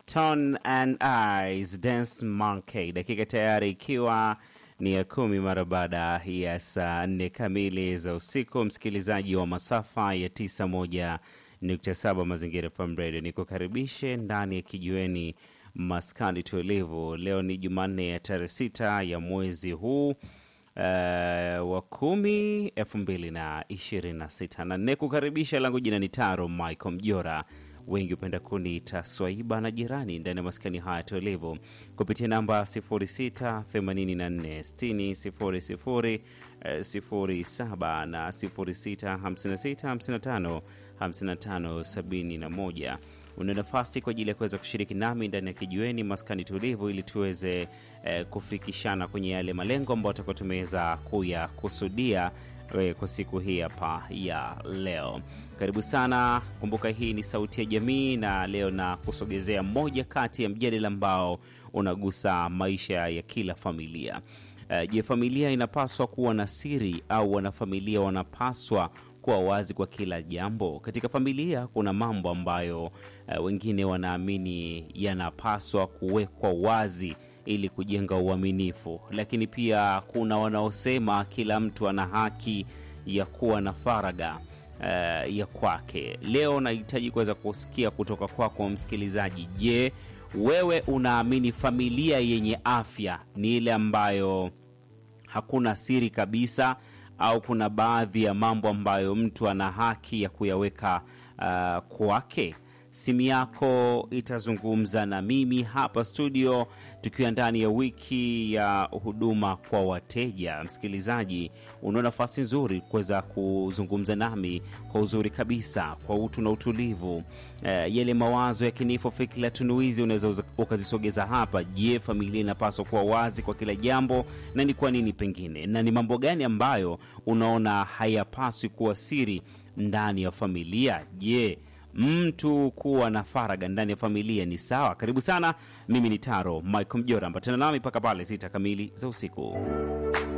Stone and Eyes Dance Monkey, dakika tayari ikiwa ni ya kumi mara baada ya saa nne kamili za usiku. Msikilizaji wa masafa ya 91.7 Mazingira FM Radio, nikukaribishe ndani ya kijiweni maskani tulivu. Leo ni Jumanne ya tarehe sita ya mwezi huu Uh, wa kumi elfu mbili na ishirini na sita na nekukaribisha langu jina ni Taro Michael Mjora, wengi hupenda kuniita Swaiba na jirani ndani ya maskani haya tulivu kupitia namba 06 84 60 00 07 na 06 56 55 55 71 una nafasi kwa ajili ya kuweza kushiriki nami ndani ya kijiweni maskani tulivu ili tuweze eh, kufikishana kwenye yale malengo ambayo tutakuwa tumeweza kuyakusudia eh, kwa siku hii hapa ya leo. Karibu sana. Kumbuka hii ni Sauti ya Jamii, na leo na kusogezea moja kati ya mjadala ambao unagusa maisha ya kila familia. Eh, Je, familia inapaswa kuwa na siri au wanafamilia wanapaswa kuwa wazi kwa kila jambo? Katika familia kuna mambo ambayo uh, wengine wanaamini yanapaswa kuwekwa wazi ili kujenga uaminifu, lakini pia kuna wanaosema kila mtu ana haki ya kuwa na faragha uh, ya kwake. Leo nahitaji kuweza kusikia kutoka kwako kwa msikilizaji. Je, wewe unaamini familia yenye afya ni ile ambayo hakuna siri kabisa au kuna baadhi ya mambo ambayo mtu ana haki ya kuyaweka uh, kwake? Simu yako itazungumza na mimi hapa studio, tukiwa ndani ya wiki ya huduma kwa wateja. Msikilizaji, una nafasi nzuri kuweza kuzungumza nami kwa uzuri kabisa, kwa utu na utulivu. Eh, yale mawazo ya kinifu, fikira tunuizi unaweza ukazisogeza hapa. Je, familia inapaswa kuwa wazi kwa kila jambo, na ni kwa nini pengine, na ni mambo gani ambayo unaona hayapaswi kuwa siri ndani ya familia? Je, mtu kuwa na faragha ndani ya familia ni sawa? Karibu sana, mimi ni Taro Michael Mjora, ambatana nami mpaka pale sita kamili za usiku.